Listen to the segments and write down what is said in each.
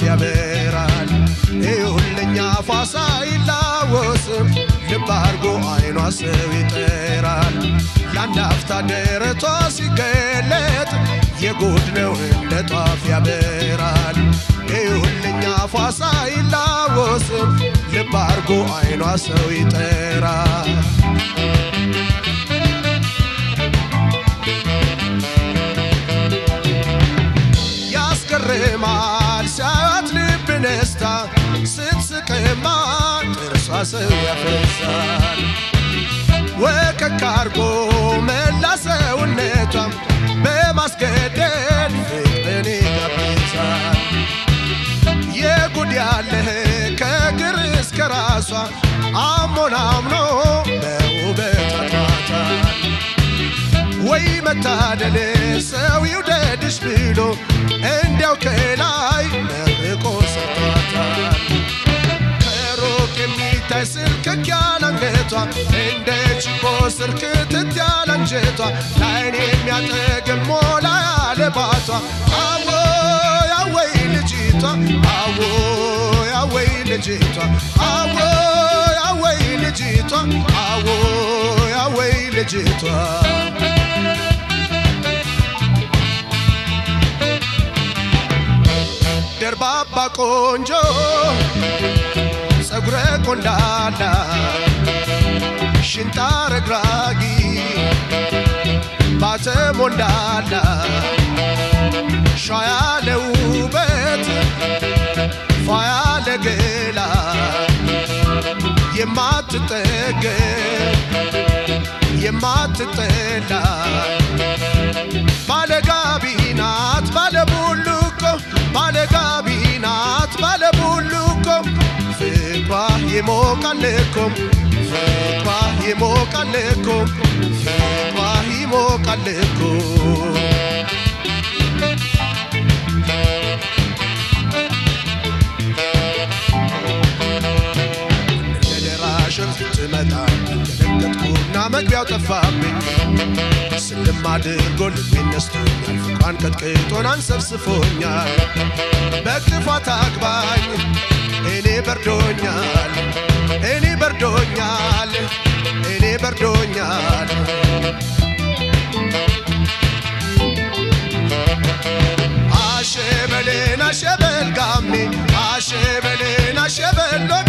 ያበራል ይሁልኛ ፋሳ ይላወስም ልብ አርጎ አይኗ ሰው ይጠራል ለአንድ አፍታ ደረቷ ሲገለጥ የጉድ ነው እንደ ጧፍ ያበራል ይሁልኛ ፋሳ ይላወስም ልብ አርጎ አይኗ ሰው ይጠራል ያስገርማል ሲያዩት ልብ ነስታ ስትስቅማ ጥርሷ ሰው ያፈሳል ወከክ አርጎ መላ ሰውነቷም በማስገደድ ፍቅርን ይጋብዛል የጉድ ያለህ ከእግር እስከ ራሷ አሞን አምኖ በውበት አጥሯታል ወይ መታደል ሰው ይውደድሽ ብሎ እንዲያው ከላይ መርቆ ሰጥቷታል ከሩቅ የሚታይ ስልክክ ያለ አንገቷ እንደ ችቦ ስር ክትት ያለ አንጀቷ ለዓይን የሚያጠግብ ሞላ ያለ ባቷ አዎ ያወይ ልጅቷ አዎ ያወይ ልጅቷ አዎ ያወይ ልጅቷ አዎ ያወይ ልጅቷ ደርባባ ቆንጆ ጸጉረ ቆንዳላ ሽንጣ ረግራጊ ባተ ሞንዳላ ሿ ያለ ውበት ፏ ያለ ገላ የማትጠገብ የማትጠላ ባለጋቢ ናት ባለቡሉኮ ባለጋቢ ናት ባለቡሉኮ ፍቅሯ ይሞቃል እኮ ፍቅሯ ይሞቃል እኮ ፍቅሯ ይሞቃል እኮ ለደራሽም ስትመጣ ደነገጥኩና መግቢያው ጠፋብኝ ስልም አድርጎ ልቤን ነስቶኛል ፍቅሯን ቀጥቅጦን አንሰብስፎኛል በክፋት አግባኝ እኔ በርዶኛል እኔ በርዶኛል እኔ በርዶኛል አሸበሌን አሸበል ጋሜ አሸበሌን አሸበል ሎጋ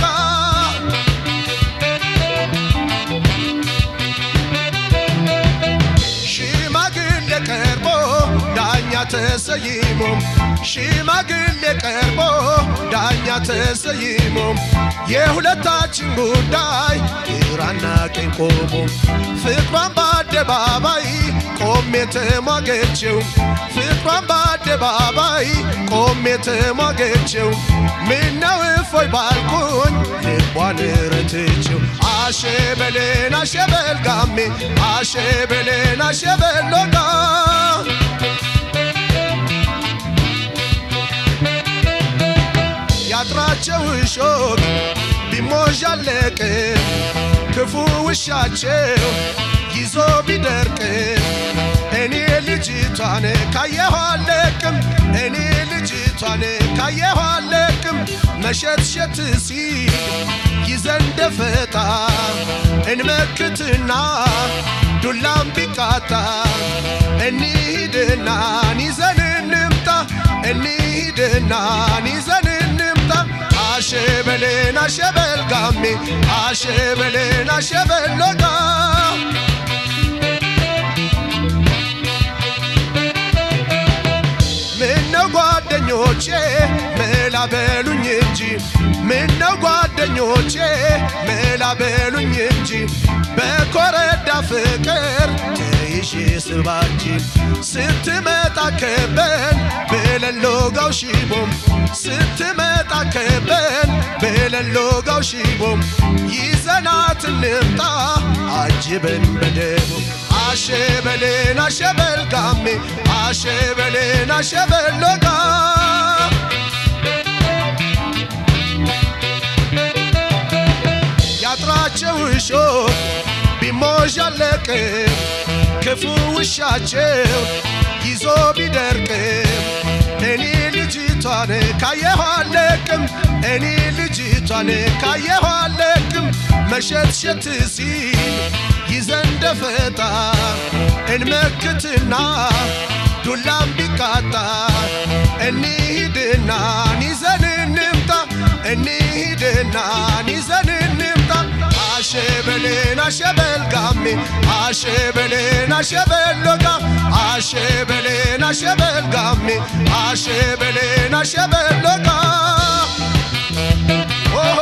ሽማግሌ ቀርቦ ዳኛ ተሰይሞ ሽማግሌ ቀርቦ ዳኛ ተሰይሞ የሁለታችን ጉዳይ ግራና ቀኝ ቆሞ ፍቅሯን በአደባባይ ቆሜ ተሟገችው ፍቅሯን በአደባባይ ቆሜ ተሟገችው ምነው እፎይ ባልኩኝ ልቧን ረትችው አሸበሌን አሸበል ጋሜ አሸበሌን አሸበል ሎጋ ያጥራቸው እሾክ ቢሞዣለቅ ክፉ ውሻቸው ይዞ ቢደርቅ እኔ ልጅቷን ካየኋ አለቅም እኔ ልጅቷን ካየኋ አለቅም መሸትሸት ሲል ይዘን ደፈጣ እንመክትና ዱላም ቢቃጣ እንሂድና ይዘን እንምጣ እንሂድና ይዘን እንምጣ አሸበሌን አሸበል ጋሜ አሸበሌን አሸበል ሎጋ ምነው ጓደኞቼ መላ በሉኝ እንጂ ምነው ጓደኞቼ መላ በሉኝ እንጂ በኮረዳ ፍቅር ተይዤ ስባጂ ስትመጣ ከበን ብለን ሎጋው ሺቦም ስትመጣ ከበን ብለን ሎጋው ሺቦም ይዘናት እንምጣ አጅበን በደቦ አሸበሌን አሸበል ጋሜ አሸበሌን አሸበል ሎጋ ያጥራቸው እሾህ ቢሞዣለቅ ክፉ ውሻቸው ይዞ ቢደርቅም እኔ ልጅቷን ካየኋ አለቅም እኔ ልጅቷን ካየኋ አለቅም መሸትሸት ሲል ይዘን ደፈጣ እንመክትና ዱላም ቢቃጣ እንሂድና ይዘን እንምጣ እንሂድና ይዘን እንምጣ አሸበሌን አሸበል ጋሜ አሸበሌን አሸበል ሎጋ አሸበሌን አሸበል ጋሜ አሸበሌን አሸበል ሎጋ ኦሆ